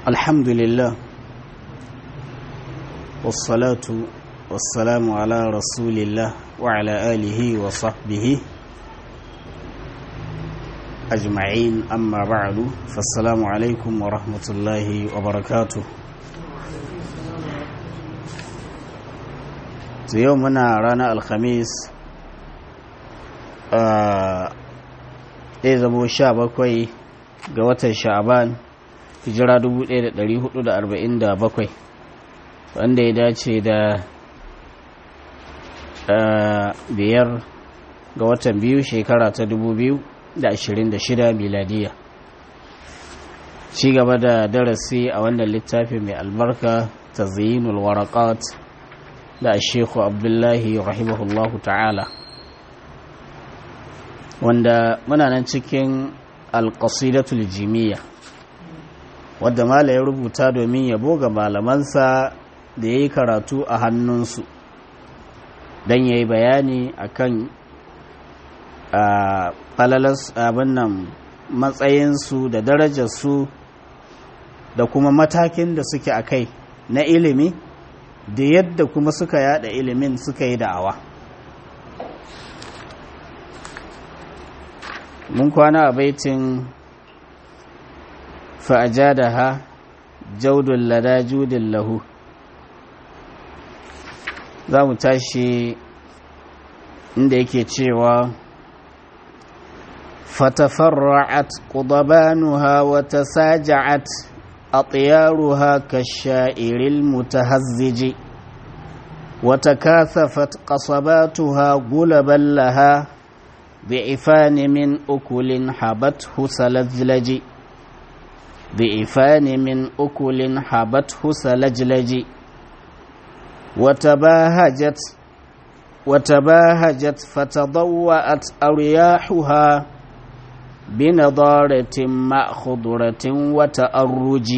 الحمد لله والصلاة والسلام على رسول الله وعلى آله وصحبه أجمعين أما بعد فالسلام عليكم ورحمة الله وبركاته يومنا رانا الخميس zai zamo sha bakwai ga watan sha'aban hijira 1447 wanda ya dace da biyar ga watan biyu shekara ta 2026 miladiya ci gaba da darasi a wannan littafi mai albarka ta zayinul warakat da shekhu abdullahi rahimahullahu ta'ala wanda muna nan cikin alƙasidatul jimiyya wadda mala ya rubuta domin yabo ga malamansa da ya yi karatu a hannunsu don ya yi bayani a kan falalas abin nan matsayinsu da darajarsu da kuma matakin da suke a kai na ilimi da yadda kuma suka yada ilimin suka yi da'awa mun kwana a baitin fa'ajadaha jaudun lada judin lahu za mu tashi inda yake cewa fatafarra'at qudabanuha wa tasaja'at atyaruha kasha'iril mutahazziji wa takathafat qasabatuha gulaban laha ضعفان من أكل حبته سلجلج ضعفان من أكل حبته سلجلج وتباهجت وتباهجت فتضوأت أرياحها بنضارة مع خضرة وتأرج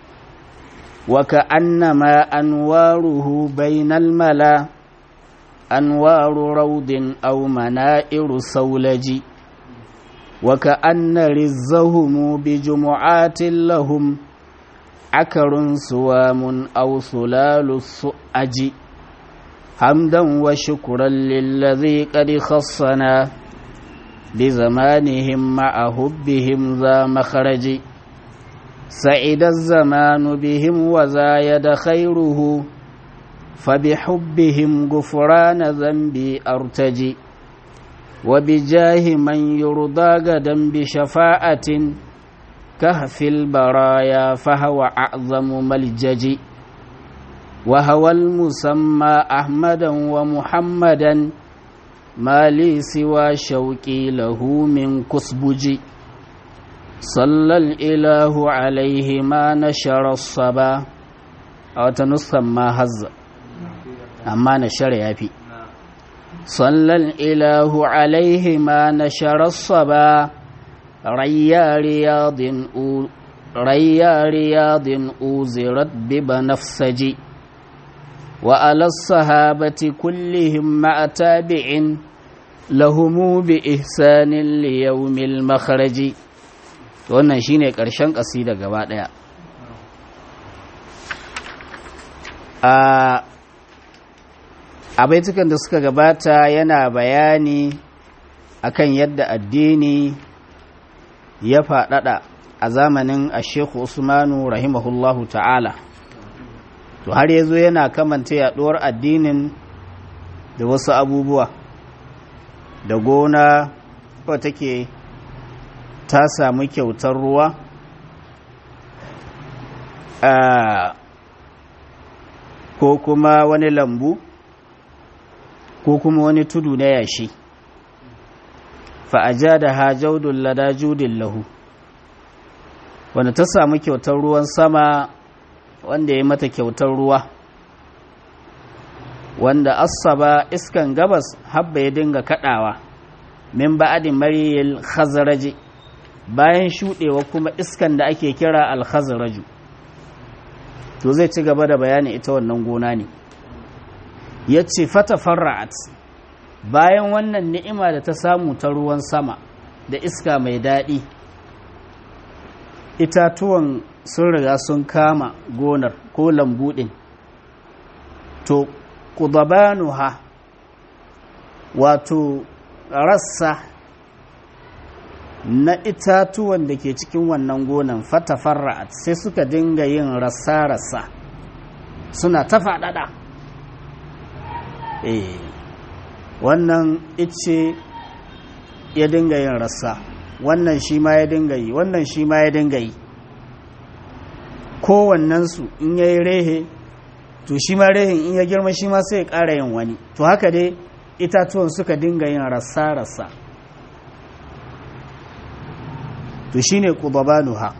وكأنما أنواره بين الملا أنوار روض أو منائر سولج وكأن رزهم بجمعات لهم عكر سوام أو سلال السؤج حمدا وشكرا للذي قد خصنا بزمانهم مع حبهم ذا مخرج سعد الزمان بهم وزايد خيره فبحبهم غفران ذنبي أرتجي وبجاه من يرضى غدا بشفاعة كهف البرايا فهو أعظم ملجج وهو المسمى أحمدا ومحمدا ما لي سوى شوقي له من كسبج صلى الإله عليه ما نشر الصبا أو تنسمى هزّ amma na shara ya fi sallan ilahu alaihi ma na sharassa ba rayya riyadin uzirat biba nafsaji wa alas sahabati kullihim ma'a tabi'in lahumu bi ihsanin liyaumil makharaji wannan shine ƙarshen ƙasida gaba ɗaya a a baitukan da suka gabata yana bayani akan yadda addini ya faɗaɗa a zamanin ashekhu usmanu rahimahullahu ta'ala to har yazo yana kamanta yaɗuwar addinin da wasu abubuwa da gona ko take ta samu kyautar ruwa ko kuma wani lambu ko kuma wani tudu na yashi fa'aja da hajaudun lada judin lahu wanda ta samu kyautar ruwan sama wanda ya mata kyautar ruwa wanda asaba iskan gabas habba ya dinga kadawa min ba'adin mariyil khazaraji bayan shudewa kuma iskan da ake kira al-khazraju to zai ci gaba da bayani ita wannan gona ne ya ce fata farra'at bayan wannan ni'ima da ta samu ta ruwan sama da iska mai daɗi itatuwan sun riga sun kama gonar ko lambu ɗin to ha wato rassa na itatuwan da ke cikin wannan gonan fata farra'at sai suka dinga yin rassa-rassa suna ta faɗaɗa eh wannan ice ya dinga yin rassa wannan shi ma ya dinga yi wannan shi ma ya dinga yi kowannensu in ya yi rehe to shi ma rehin in ya girma shi ma sai ya ƙara yin wani to haka dai itatuwan suka dinga yin rassa-rassa to shi ne ƙubabanuha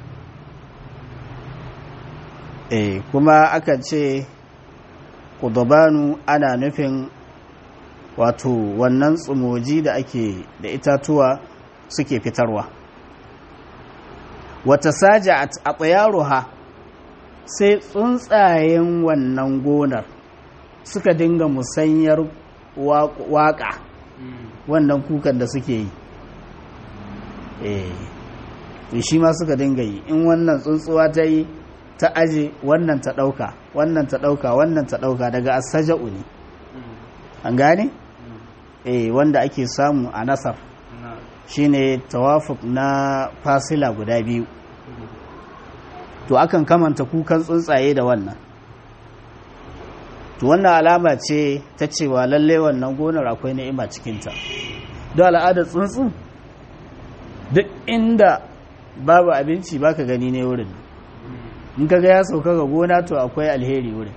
eh kuma akan ce ƙudabanu ana nufin wato wannan tsumoji da ake da itatuwa suke fitarwa wata saja a tsayaruha sai tsuntsayen wannan gonar suka dinga musanyar waƙa wannan kukan da suke yi eh shi ma suka dinga yi in wannan tsuntsuwa ta yi ta aje wannan ta ɗauka wannan ta ɗauka wannan ta ɗauka daga asaja'u ne an gane? eh wanda ake samu a nasar shine tawafuk na fasila guda biyu to akan kamanta kukan tsuntsaye da wannan to wannan alama ce ta cewa lalle wannan gonar akwai ni'ima cikinta don al'adar tsuntsu duk inda babu abinci baka gani ne wurin in kaga ya sauka ga gona to akwai alheri wurin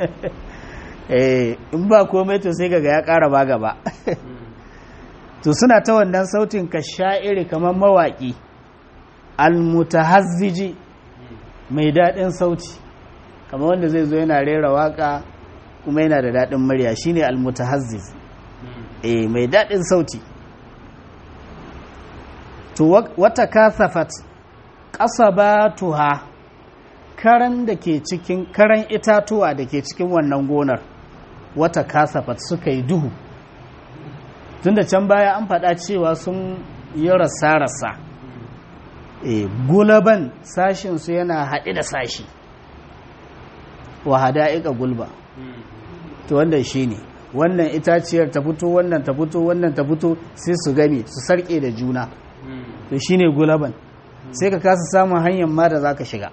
in ba komai to sai kaga ya ƙara ba gaba to suna ta wannan sautin ka sha'iri kamar mawaƙi almutahazziji mai daɗin sauti kamar wanda zai zo yana rera waƙa kuma yana da daɗin murya shine almutahazziz eh mai daɗin sauti to wata kasafat ƙasabatuha karan da ke cikin karan itatuwa da ke cikin wannan gonar wata kasafat suka yi duhu tunda can baya an faɗa cewa sun yi rasa-rasa e, gulaban sashinsu yana haɗe da sashi wa hada'iƙa gulba to wanda shi ne wannan itaciyar ta fito wannan ta fito wannan ta fito sai su game su sarƙe da juna to shi ne gulaban sai ka kasa samun hanyar ma da za ka shiga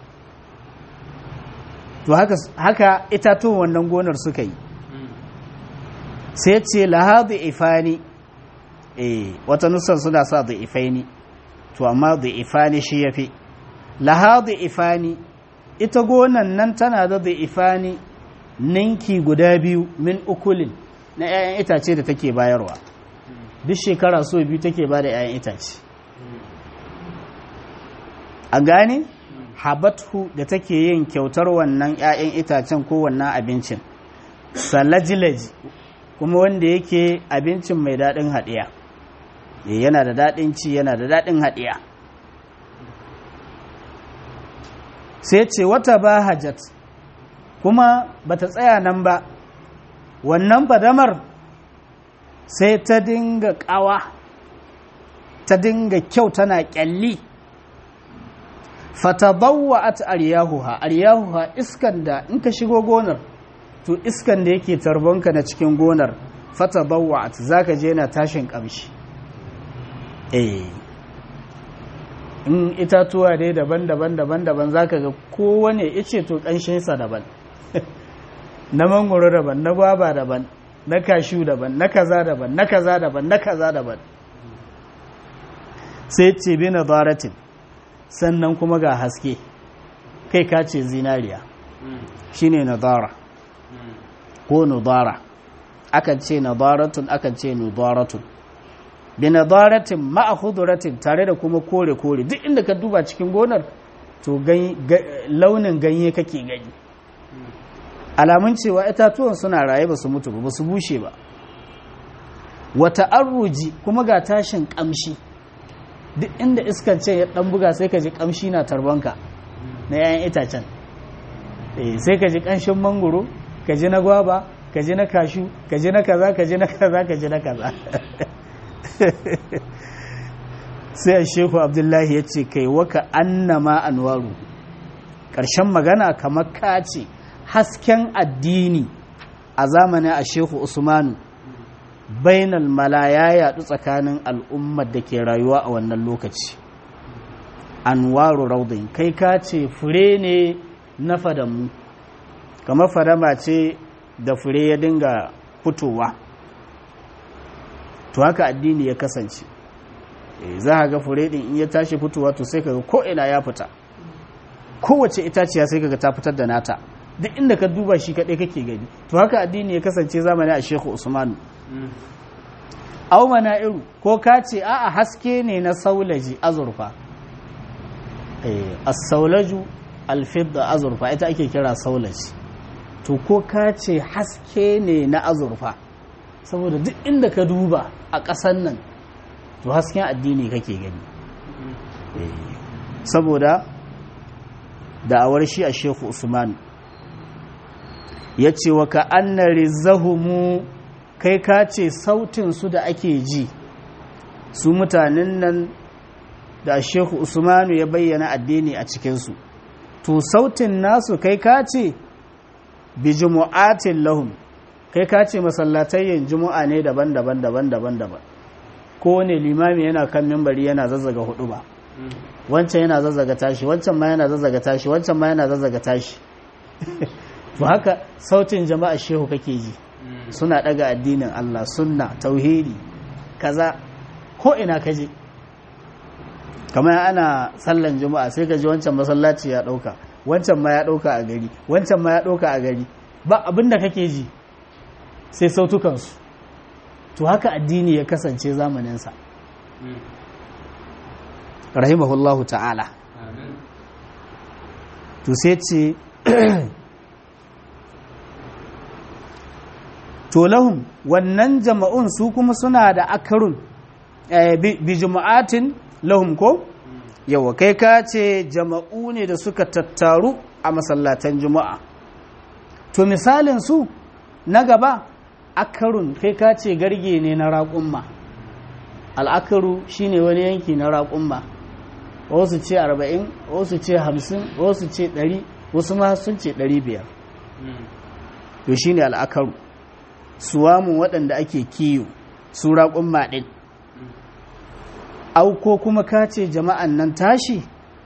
to haka itatuwan wannan gonar suka yi sai ce lahadu ifani eh wata nusar suna sa da ifaini to amma da ifani shi yafi lahadu ifani ita gonan nan tana da da ifani ninki guda biyu min ukulin na 'ya'yan itace da take bayarwa duk shekara so biyu take ba da 'ya'yan itace a gane habathu da take yin kyautar wannan 'ya'yan itacen ko wannan abincin salajilaji kuma wanda yake abincin mai daɗin haɗiya yana da daɗin ci yana da daɗin haɗiya sai ce wata ba hajjat kuma ba ta tsaya nan ba wannan fadamar sai ta dinga ƙawa ta dinga kyau tana ƙyalli fatabawa at aryahuha aryahuha iskan da in ka shigo gonar to iskan da yake tarbonka na cikin gonar fata bawa'at za ka je na tashin ƙamshi eh in itatuwa dai daban-daban daban-daban za ka ga kowane ice to ƙanshinsa daban na mangoro daban na gwaba daban na kashu daban na kaza daban na kaza daban na kaza daban sai ce bi na zaratin sannan kuma ga haske kai ka ce zinariya shine nazara ko nudara akan ce nadaratun akan ce nudaratun bi nadaratin ma'a khuduratin tare da kuma kore kore duk inda ka duba cikin gonar to launin ganye kake gani alamun cewa itatuwan suna raye ba su mutu ba su bushe ba wata arruji kuma ga tashin kamshi duk inda iskan ce ya dan buga sai ka ji kamshi na tarbanka na 'ya'yan itacen sai ka ji kanshin mangoro ka ji na gwaba ka ji na kashu ka ji na kaza ka ji na kaza ka ji na kaza sai a shehu abdullahi ya ce kai waka annama anwaru ƙarshen magana kamar ka ce hasken addini a zamanin a shehu usmanu bainal mala ya yaɗu tsakanin al'ummar da ke rayuwa a wannan lokaci anwaru raudin kai ka ce fure ne na fadamu kamar fadama ce da fure ya dinga fitowa to haka addini ya kasance za a ga fure din in ya tashi fitowa to sai kaga ko ina ya fita kowace itaciya sai kaga ta fitar da nata duk inda ka duba shi kaɗai kake gani to haka addini ya kasance zamani a shehu usmanu au iru ko ka ce a'a haske ne na saulaji azurfa as-saulaju alfidda azurfa ita ake kira saulaji to ko ka ce haske ne na azurfa saboda duk inda ka duba a ƙasan nan to hasken addini kake gani saboda da'awar shi a shehu usman ya ce wa ka annari zahumu kai ka ce sautinsu da ake ji su mutanen nan da shehu usmanu ya bayyana addini a cikinsu to sautin nasu kai ka ce bi jumu'atin lahum kai ka ce masallatayyin jumu'a ne daban-daban daban-daban daban kowane limami yana kan mimbari yana zazzaga hudu ba wancan yana zazzaga tashi wancan ma yana zazzaga tashi wancan ma yana zazzaga tashi to haka sautin jama'a shehu kake ji suna daga addinin Allah sunna tauhidi kaza ko ina kaje kamar ana sallan juma'a sai ka ji wancan masallaci ya dauka wancan ma ya dauka a gari wancan ma ya dauka a gari ba abinda kake ji sai sautukansu to haka addini ya kasance zamaninsa rahimahullahu ta'ala to sai ce to lahum wannan jama'un su kuma suna da akarun bi jama'atin lahum ko yawa kai ka ce jama'u ne da suka tattaru a masallatan juma'a to misalin su na gaba akarun kai ka ce garge ne na raƙumma al'akaru shine wani yanki na raƙumma wasu ce arba'in wasu ce hamsin wasu ce ɗari wasu ma sun ce ɗari biyar to shine al'akaru suwamun waɗanda ake kiyo su raƙumma ɗin auko kuma ka ce jama'an nan tashi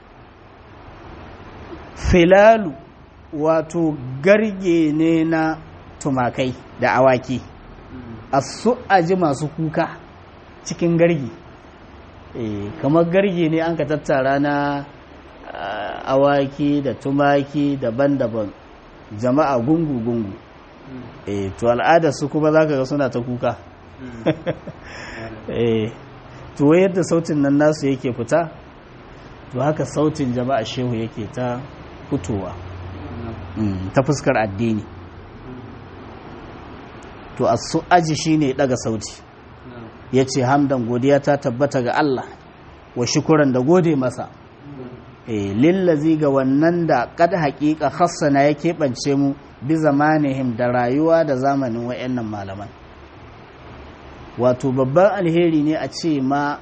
filalu wato garge ne na tumakai da awaki a su'aji masu kuka cikin gargi kamar gargi ne an ka tattara na awaki da tumaki daban-daban jama'a gungu-gungu to al'adar su kuma za ka ga suna ta kuka to yadda sautin nan nasu yake fita to haka sautin jama'a shehu yake ta fitowa ta fuskar addini to a su aji shi ne daga sauti ya ce hamdan godiya ta tabbata ga Allah wa shukuran da gode masa lillazi ga wannan da kada haƙiƙa hassana ya keɓance mu bi zamanihim da rayuwa da zamanin wa'annan malaman wato babban alheri ne a ce ma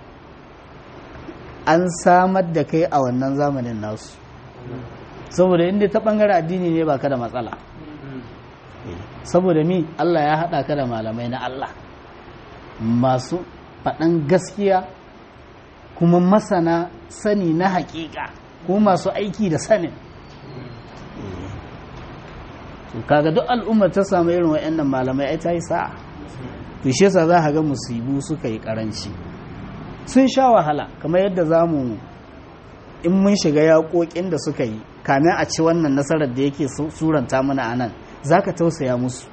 an samar da kai a wannan zamanin nasu saboda inda ta ɓangare addini ne ba ka da matsala saboda mi Allah ya haɗa ka da malamai na Allah masu faɗan gaskiya kuma masana sani na haƙiƙa kuma masu aiki da sanin kaga duk al'ummar ta samu irin wa'annan malamai ai ta yi sa'a to shi yasa za ka ga musibu suka yi karanci sun sha wahala kamar yadda za mu in mun shiga yaƙoƙin da suka yi kamin a ci wannan nasarar da yake suranta mana a nan za ka tausaya musu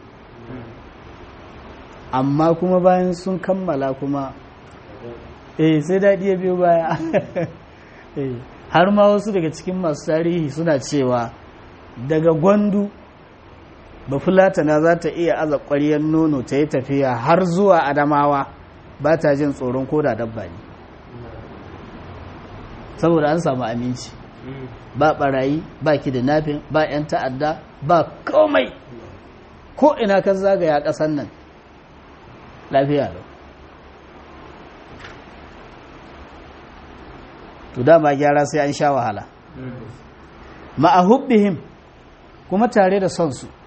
amma kuma bayan sun kammala kuma eh sai daɗi ya biyo baya har ma wasu daga cikin masu tarihi suna cewa daga gwandu bafulatana za ta iya aza ƙwariyar nono ta yi tafiya har zuwa adamawa ba ta jin tsoron koda dabba ne saboda an samu aminci ba barayi ba kidnapping ba 'yan ta'adda ba komai ko ina kan zagaya ƙasan nan lafiya lau to dama gyara sai an sha wahala ma'ahubbihim kuma tare da son su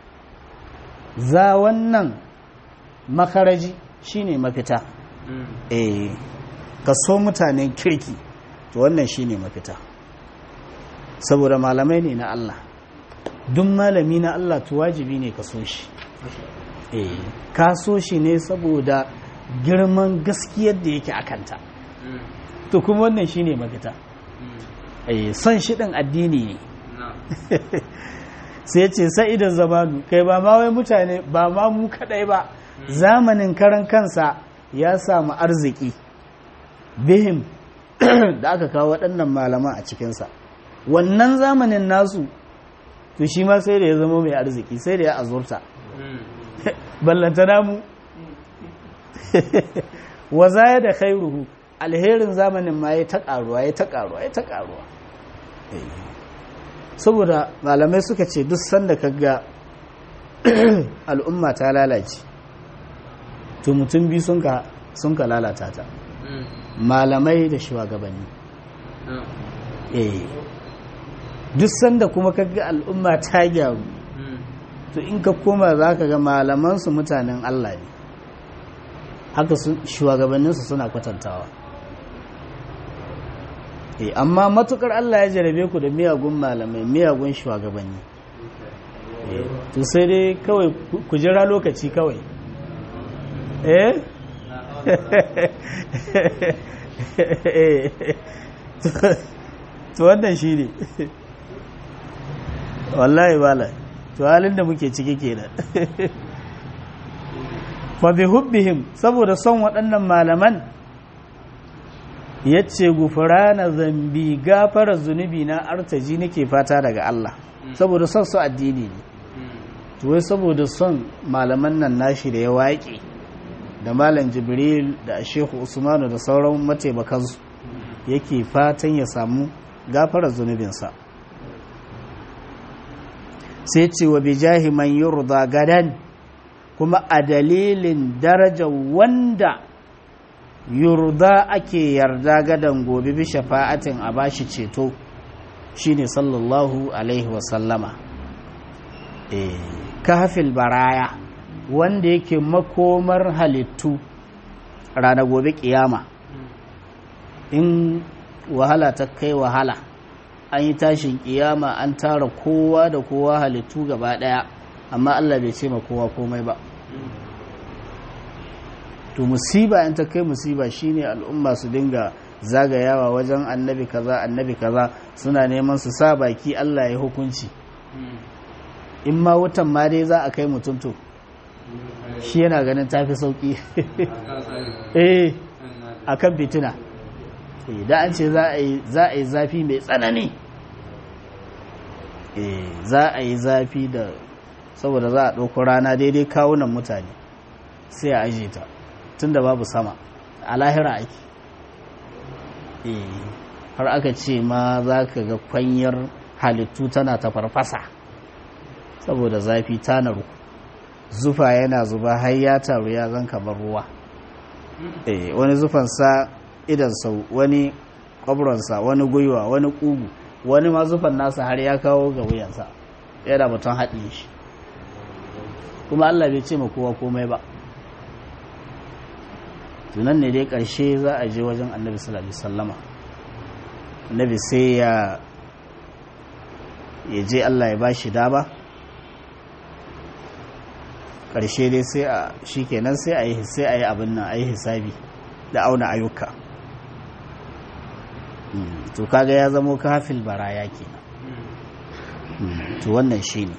za wannan makaraji shine mafita eh ka so mutanen kirki to wannan shine mafita saboda malamai ne na Allah duk malami na Allah to wajibi ne ka so shi eh ka so shi ne saboda girman gaskiyar da yake akanta to kuma wannan shine mafita eh son shi din addini ne sai ce sa'idan zamanu kai ba ma wai mutane ba ma mu kadai ba zamanin karan kansa ya samu arziki bihim da aka kawo waɗannan malaman a cikinsa wannan zamanin nasu to shi ma sai da ya zama mai arziki sai da ya azurta ballanta namu wa zaya da khairuhu alherin zamanin ma ya ta karuwa ya ta karuwa ya ta karuwa saboda malamai suka ce duk sanda kaga al'umma ta lalace to mutum biyu sun ka lalata ta malamai da shugabanni eh duk sanda kuma kaga al'umma ta gyaru to in ka koma za ka ga malamansu mutanen Allah ne haka shugabanninsu suna kwatantawa eh amma matukar Allah ya jarabe ku da miyagun malamai miyagun shugabanni to sai dai kawai ku jira lokaci kawai eh to wannan shi ne wallahi bala to halin da muke ciki kenan fa bi hubbihim saboda son waɗannan malaman yace gufrana zambi gafara zunubi na artaji nake fata daga Allah saboda son su addini ne to wai saboda son malaman nan nashi da ya waƙe da malam jibril da shehu usmanu da sauran mataimakansu yake fatan ya samu gafarar zunubinsa sai ce wa bijahi man yurda gadan kuma a dalilin daraja wanda yurda ake yarda gadan gobe bi shafa'atin a bashi ceto shine sallallahu alaihi wasallama eh kahfil baraya wanda yake makomar halittu rana gobe kiyama in wahala ta kai wahala an yi tashin kiyama an tara kowa da kowa halittu gaba daya amma Allah bai ce ma kowa komai ba to musiba in ta kai musiba shine al'umma su dinga zagayawa wajen annabi kaza annabi kaza suna neman su sa baki Allah ya hukunci in ma wutan ma dai za a kai mutum to shi yana ganin tafi sauki eh akan fitina da an ce za a yi zafi mai tsanani za a yi zafi da saboda za a ɗauko rana daidai kawunan mutane sai a aje ta tun da babu sama a lahira ake har aka ce ma za ka ga kwanyar halittu tana ta farfasa saboda zafi ta naru zufa yana zuba har ya taru ya zan kamar ruwa wani zufansa idan sau wani kwabronsa wani gwiwa wani ƙugu wani ma zufan nasa har ya kawo ga wuyansa yana batun haɗe shi kuma Allah bai ce ma kowa komai ba tunan ne dai ƙarshe za a je wajen annabi sallallahu alaihi sallama annabi sai ya ya je Allah ya ba shi dama ƙarshe dai sai a shi kenan sai a yi sai a yi abin nan a yi hisabi da auna ayyuka to kaga ya zamo kafil baraya kenan to wannan shine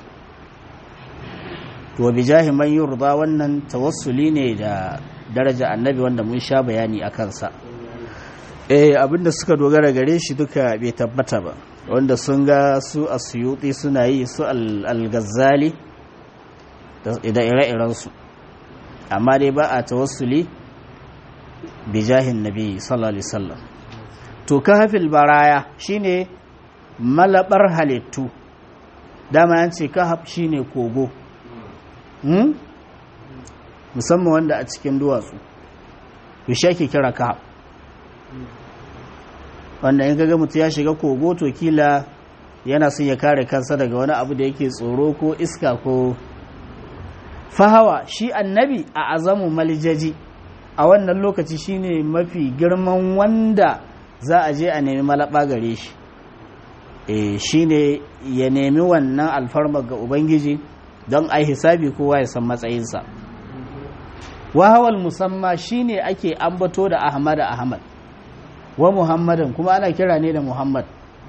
to bijahi man yurda wannan tawassuli ne da daraja annabi wanda mun sha bayani a kansa eh abinda suka dogara gare shi duka bai tabbata ba wanda sun ga su asyuti suna yi su al-ghazali da ire-irensu amma dai ba a tawassuli bijahin nabi sallallahu alaihi wasallam to kahfil baraya shine malabar halittu dama yan ce kahaf shine kogo hmm? musamman wanda a cikin duwatsu to shi ake kira kahaf wanda in kaga mutu ya shiga kogo to kila yana son ya kare kansa daga wani abu da yake tsoro ko iska ko fahawa shi annabi a azamu malijaji a wannan lokaci shine mafi girman wanda za a je a nemi malaba gare shi e shine ya nemi wannan alfarma ga ubangiji don a hisabi kowa ya san matsayinsa wahawal musamma shine ake ambato da ahmad ahmad wa muhammadin kuma ana kira ne da muhammad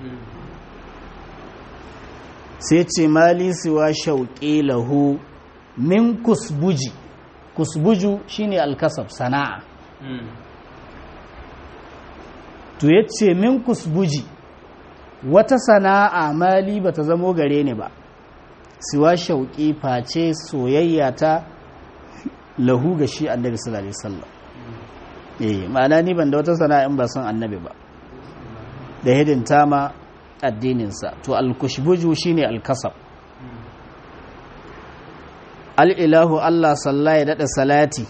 sai ce mali siwa shauƙi lahu min kusbuji kusbuju shine alkasab sana'a to yace min kusbuji wata sana'a mali bata zamo gare ni ba siwa shauƙi face soyayya ta lahu ga shi annabi sallallahu alaihi wasallam eh ma'ana ni ban da wata sana'a in ba son annabi ba da hidinta ma addininsa to al-kushbuju shine al-kasab al'ilahu Allah salla ya daɗa salati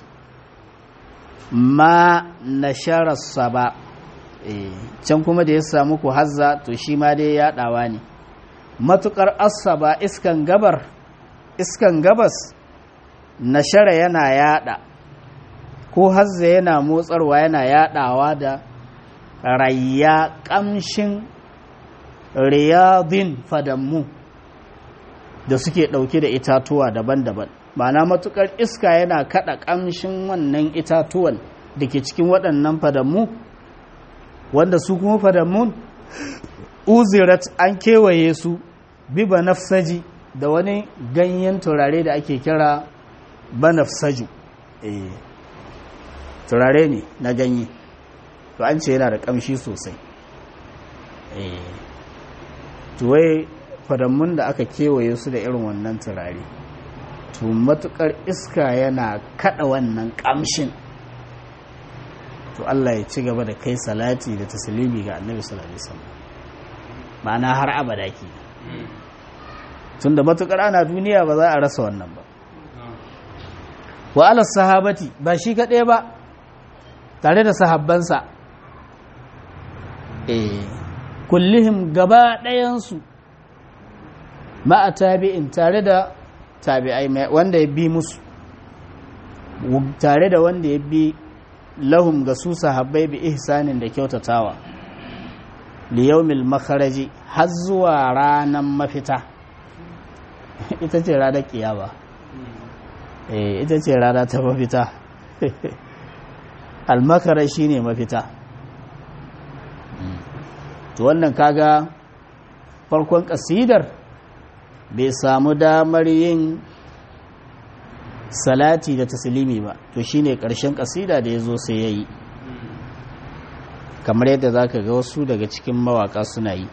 ma na shararsa ba can kuma da ya samu ku hazza to shi ma dai yaɗawa ne matuƙar asaba iskan gabar iskan gabas na shara yana yaɗa ko hazza yana motsarwa yana yaɗawa da rayya ƙamshin riyadin fadammu da suke ɗauke da itatuwa daban-daban ma'ana matukar iska yana kaɗa ƙamshin wannan itatuwan da ke cikin waɗannan fadammu wanda su kuma fadammun uzirat an kewaye su bi banafsaji da wani ganyen turare da ake kira banafsaju eh turare ne na ganye to an ce yana da ƙamshi sosai eh tuwai fadammun da aka kewaye su da irin wannan turare to matukar iska yana kada wannan kamshin to Allah ya ci gaba da kai salati da taslimi ga annabi sallallahu alaihi wasallam ma'ana har abada ke tunda matukar ana duniya ba za a rasa wannan ba wa ala sahabati ba shi kaɗai ba tare da sahabbansa eh kullihim gaba ɗayansu ma'a tabi'in tare da tabi'ai wanda ya bi musu tare da wanda ya bi lahum ga su sahabbai bi ihsanin da kyautatawa liyaumil makaraji har zuwa ranar mafita ita ce ranar kiyama eh ita ce rana ta mafita almakarar shine mafita to wannan kaga farkon kasidar bai samu damar yin salati da taslimi ba to shine karshen kasida da ya zo sai ya yi kamar yadda za ka ga wasu daga cikin mawaka suna yi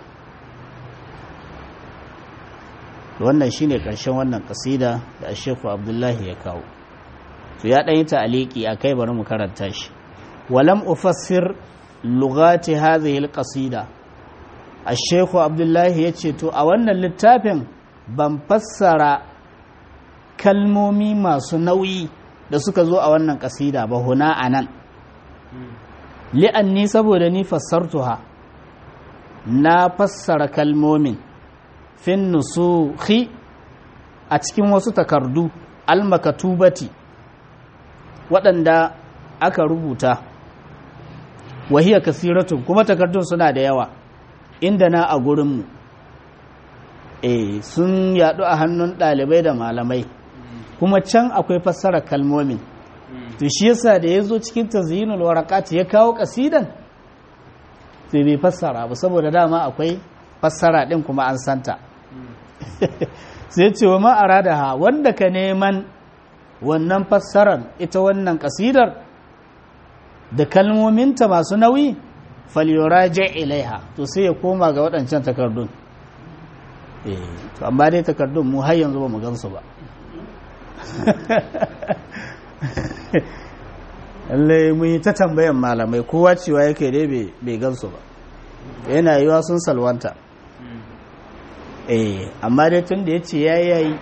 wannan shine karshen wannan kasida da ashefu abdullahi ya kawo to ya ɗanyi ta'aliki a kai bari mu karanta shi walam ufassir lugati hadhihi alqasida ashefu abdullahi ya ce to a wannan littafin ban fassara kalmomi masu nauyi da suka zo a wannan kasida ba huna a nan li'anni saboda ni fassartuha na fassara kalmomin fin nusuhi a cikin wasu takardu almakatubati waɗanda aka rubuta wahiya kasiratun kuma takardun suna da yawa inda na a gurinmu e sun yadu a hannun ɗalibai da malamai kuma can akwai fassarar kalmomin to shi yasa da ya zo cikin tazyinul waraqat ya kawo kasidan sai bai fassara ba saboda dama akwai fassara din kuma an santa sai ce wa ma'ara da ha wanda ka neman wannan fassarar ita wannan kasidar da kalmominta masu nauyi falyuraja ilaiha to sai ya koma ga waɗancan takardun to amma dai takardun mu har yanzu ba mu gansu ba lallai mun yi ta tambayan malamai kowa cewa yake dai bai gansu ba yana yiwa sun salwanta eh amma dai tun da ya ce ya yayi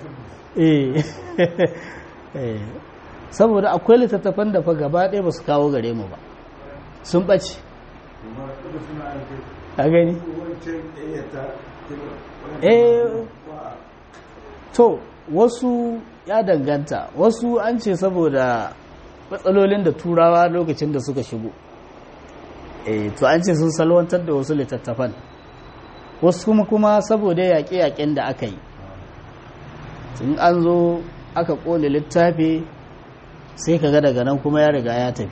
eh saboda akwai littattafan da fa gaba ɗaya ba su kawo gare mu ba sun ɓace a gani eh to wasu ya danganta wasu an ce saboda matsalolin da turawa lokacin da suka shigo eh to an ce sun salwantar da wasu littattafan wasu kuma kuma saboda yaƙe-yaƙen da aka yi in an zo aka ƙone littafi sai ka ga daga nan kuma ya riga ya tafi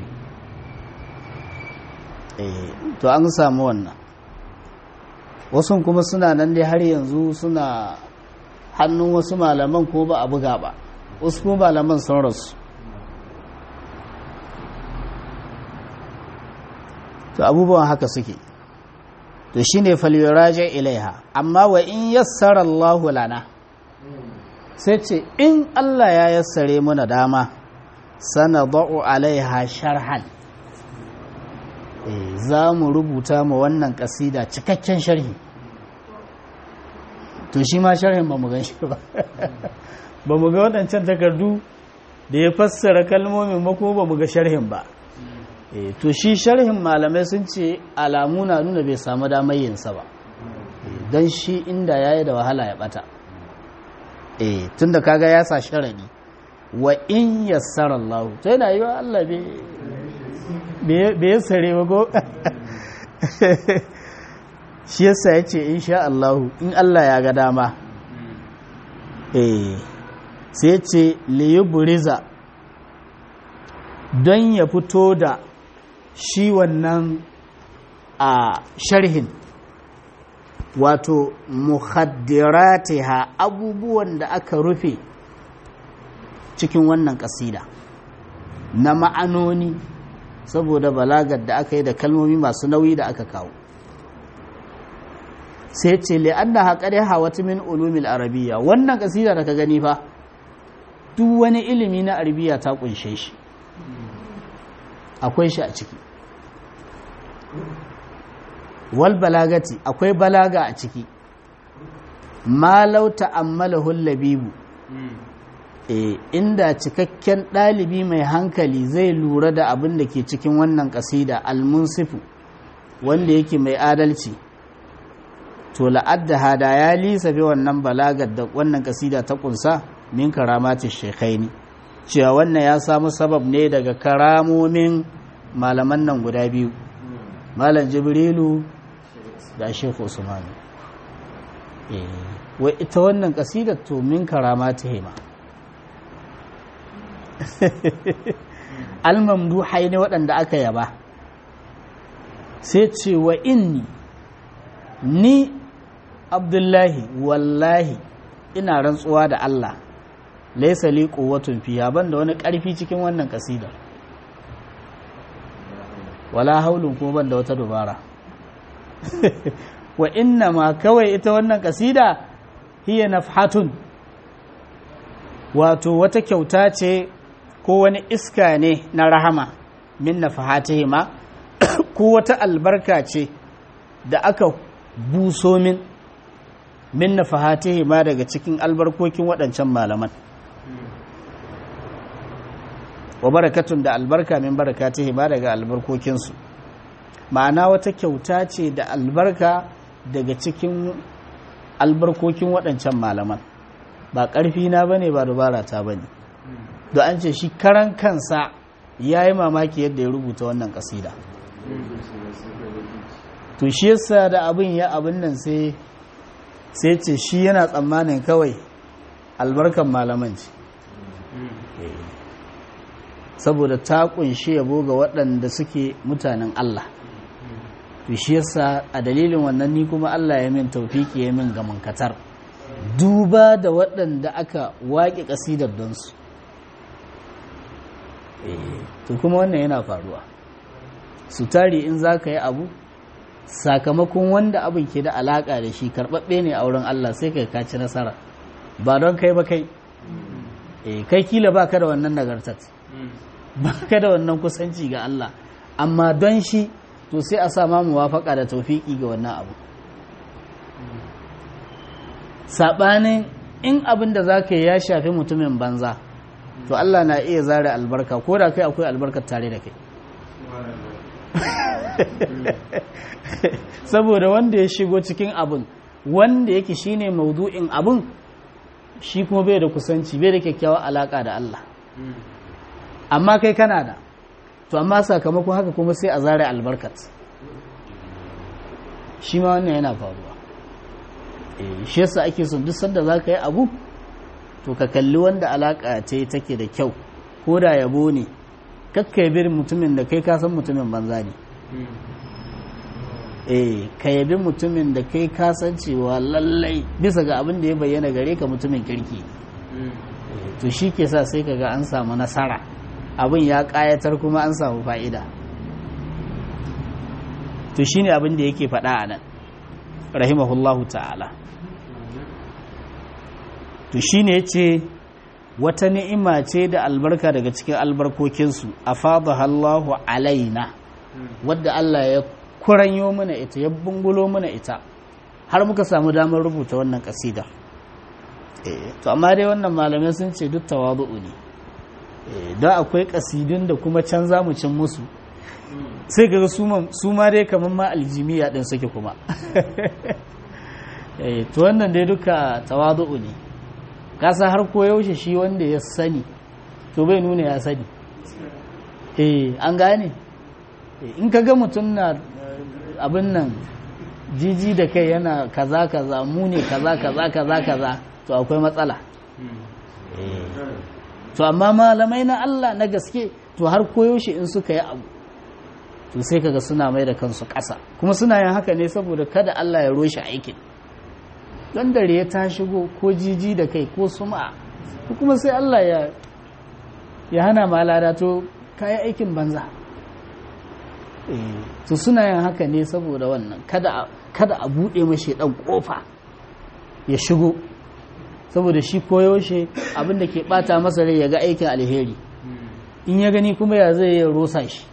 eh to an samu wannan wasu kuma suna nan dai har yanzu suna hannun wasu malaman ko ba a buga ba wasu kuma malaman sun rasu to abubuwan haka suke to shine falyuraja ilaiha amma wa in yassara Allah lana sai ce in Allah ya yassare muna dama sanadau alaiha sharhan za mu rubuta mu wannan kasida cikakken sharhi to shi ma sharhin ba mu gan shi ba ba mu ga waɗancan takardu da ya fassara kalmomin mako ba mu ga sharhin ba to shi sharhin malamai sun ce alamu na nuna bai samu damar yinsa ba don shi inda ya yi da wahala ya bata tun da kaga ya sa sharadi wa in yassara Allah to yana yi wa Allah bai yassare ba ko shi yasa ya ce in sha Allah in Allah ya ga dama sai ce liyuburiza don ya fito da shi wannan a sharhin wato muhaddiratiha abubuwan da aka rufe cikin wannan kasida na ma'anoni saboda balagar da aka yi da kalmomi masu nauyi da aka kawo sai ce li'anna haƙari hawatu min ulumil arabiya wannan kasida da ka gani fa duk wani ilimi na arabiya ta kunshe shi akwai shi a ciki wal balagati akwai balaga a ciki malau ta'ammalahu labibu e, inda cikakken ɗalibi mai hankali zai lura da abin da ke cikin wannan ƙasida almunsifu wanda yake mai adalci to la'adda hada ya lisafe wannan balagar da wannan ƙasida ta ƙunsa min karamatin shekaini cewa wannan ya samu sabab ne daga karamomin malaman nan guda biyu malam jibrilu da shekhu usmanu wai ita wannan kasidar to min karamata hima almamdu ne waɗanda aka yaba sai ce wa inni ni abdullahi wallahi ina rantsuwa da Allah laisa li quwwatun fiha banda wani ƙarfi cikin wannan kasidar wala haulun kuma banda wata dubara wa inna ma kawai ita wannan kasida hiya nafhatun wato wata kyauta ce ko wani iska ne na rahama min nafahatihima ko wata albarka ce da aka buso min min nafahatihima daga cikin albarkokin waɗancan malaman wa barakatun da albarka min barakatihima daga albarkokinsu ma'ana wata kyauta ce da albarka daga cikin albarkokin waɗancan malaman ba ƙarfi na ba ne ba dubara ta ba ne da an ce shi karan kansa ya yi mamaki yadda ya rubuta wannan ƙasida to shi yasa da abin ya abin nan sai sai ce shi yana tsammanin kawai albarkan malaman ce saboda ta kunshi yabo ga waɗanda suke mutanen Allah to shi yasa a dalilin wannan ni kuma Allah ya min taufiki ya min gamankatar duba da waɗanda aka waƙe ƙasidar don su to kuma wannan yana faruwa su tari in za ka yi abu sakamakon wanda abin ke da alaƙa da shi karɓaɓɓe ne a wurin Allah sai ka kaci nasara ba don kai ba kai kai kila ba ka da wannan nagartar ba ka da wannan kusanci ga Allah amma don shi to sai a sama muwafaka da taufiki ga wannan abu saɓanin in abin da za ka yi ya shafi mutumin banza to Allah na iya zare albarka ko da kai akwai albarkar tare da kai saboda wanda ya shigo cikin abin wanda yake shine maudu'in abun shi kuma bai da kusanci bai da kyakkyawar alaka da Allah amma kai kana da to amma sakamakon haka kuma sai a zare albarkat shi ma wannan yana faruwa shi yasa ake son duk sanda za ka yi abu to ka kalli wanda alaka ce take da kyau ko da yabo ne kakka yabi mutumin da kai kasan mutumin banza ne eh ka yabi mutumin da kai kasancewa lallai bisa ga abin da ya bayyana gare ka mutumin kirki to shi ke sa sai kaga an samu nasara abin ya kayatar kuma an samu fa'ida to shi ne abin da yake faɗa a nan rahimahullahu ta'ala to shi ne ce wata ni'ima ce da albarka daga cikin albarkokinsu a Allahu alaina wadda Allah ya kuranyo mana ita ya bungulo mana ita har muka samu damar rubuta wannan kasida to amma dai wannan malamai sun ce duk tawadu'u ne don akwai kasidun da kuma can za mu cin musu sai ga su ma dai kamar ma aljimiya din suke kuma to wannan dai duka tawadu'u ne kasa har koyaushe shi wanda ya sani to bai nuna ya sani eh an gane in ka ga mutum na abin nan jiji da kai yana kaza kaza mu ne kaza kaza kaza kaza to akwai matsala to amma malamai na Allah na gaske to har koyaushe in suka yi abu to sai kaga suna mai da kansu ƙasa kuma suna yin haka ne saboda kada Allah ya roshe aikin don dare ya ta shigo ko jiji da kai ko suma kuma sai Allah ya ya hana malada to kayi aikin banza to suna yin haka ne saboda wannan kada kada a buɗe mashi ɗan ƙofa ya shigo saboda shi koyaushe abinda ke ɓata masa rai ya ga aikin alheri in ya gani kuma ya zai ya rosa shi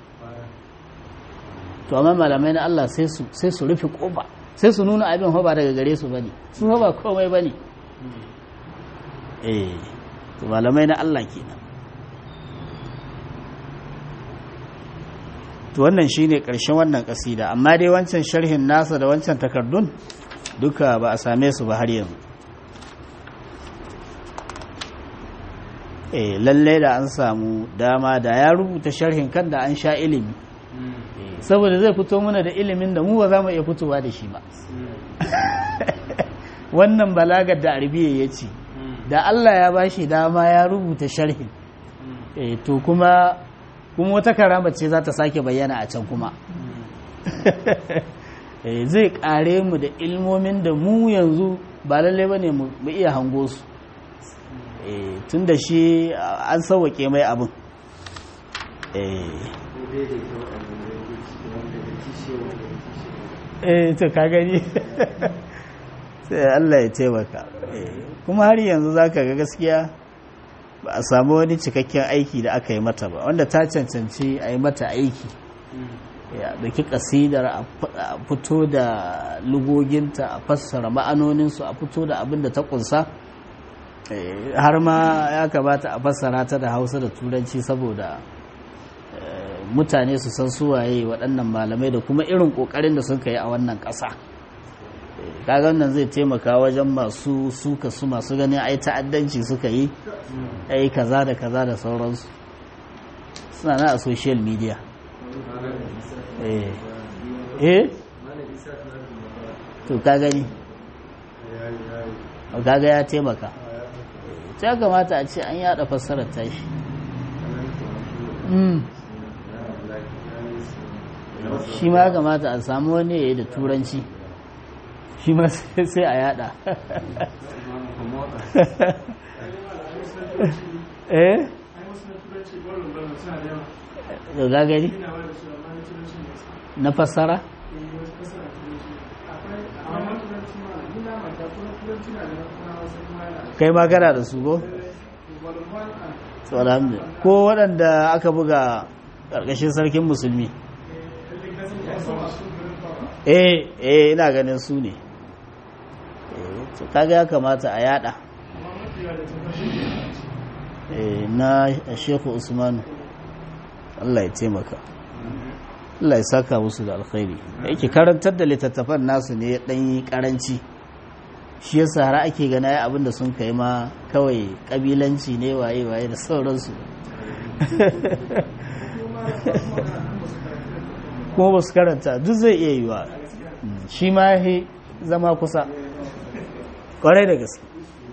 to amma malamai na Allah sai su rufe ƙofa sai su nuna abin ba daga gare su bane su ba komai bane eh to malamai na Allah kenan to wannan shine karshen wannan kasida amma dai wancan sharhin nasa da wancan takardun duka ba a same su ba har yanzu eh lalle da an samu dama da ya rubuta sharhin kan da an sha ilimi saboda zai fito mana da ilimin da mu ba za mu iya fitowa da shi ba wannan balagar da arabiya ya ce da Allah ya bashi dama ya rubuta sharhin to kuma kuma wata karama ce za ta sake bayyana a can kuma zai kare mu da ilmomin da mu yanzu ba lalle ba ne mu iya hango su tun da shi an sauwake mai abin eh to ka gani sai Allah ya taimaka kuma har yanzu zaka ga gaskiya ba a samu wani cikakken aiki da aka yi mata ba wanda ta cancanci a yi mata aiki ya dauki kasidar a fito da lugoginta a fassara ma'anoninsu a fito da abin da ta kunsa har ma ya kamata a fassara ta da hausa da turanci saboda mutane su san suwaye waɗannan malamai da kuma irin ƙoƙarin da suka yi a wannan ƙasa kaga wannan zai taimaka wajen masu suka su masu ganin ai ta'addanci suka yi ai kaza da kaza da sauransu suna na a social media eh eh to ka gani kaga ya taimaka ta kamata a ce an yada fassarar tashi shi ma kamata a samu wani ya yi da turanci shi ma sai a yada eh da gagari na fassara kai ma kana da su go? ko waɗanda aka buga ƙarƙashin sarkin musulmi eh eh ina ganin su ne to kaga ya kamata a yada eh na Sheikh Usman Allah ya taimaka Allah ya saka musu da alkhairi yake karantar da littattafan nasu ne dan yi karanci shi yasa har ake gana ya abinda sun kai ma kawai kabilanci ne waye waye da sauransu kuma ba su karanta duk zai iya yiwa shi ma ya zama kusa kwarai da gaske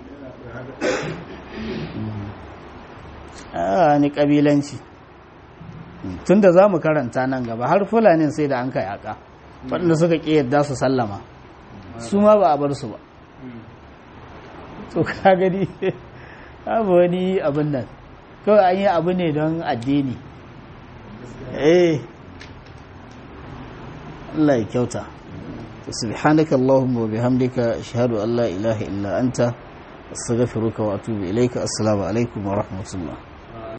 a ni kabilanci tun da za mu karanta nan gaba har fulanin sai da an kai aka waɗanda suka ƙi yadda su sallama su ma ba a bar su ba to ka gani abu wani abin nan kawai an yi abu ne don addini eh Allah ya kyauta subhanaka allahumma wa bihamdika ashhadu an la ilaha illa anta astaghfiruka wa atubu ilayka assalamu alaikum wa rahmatullah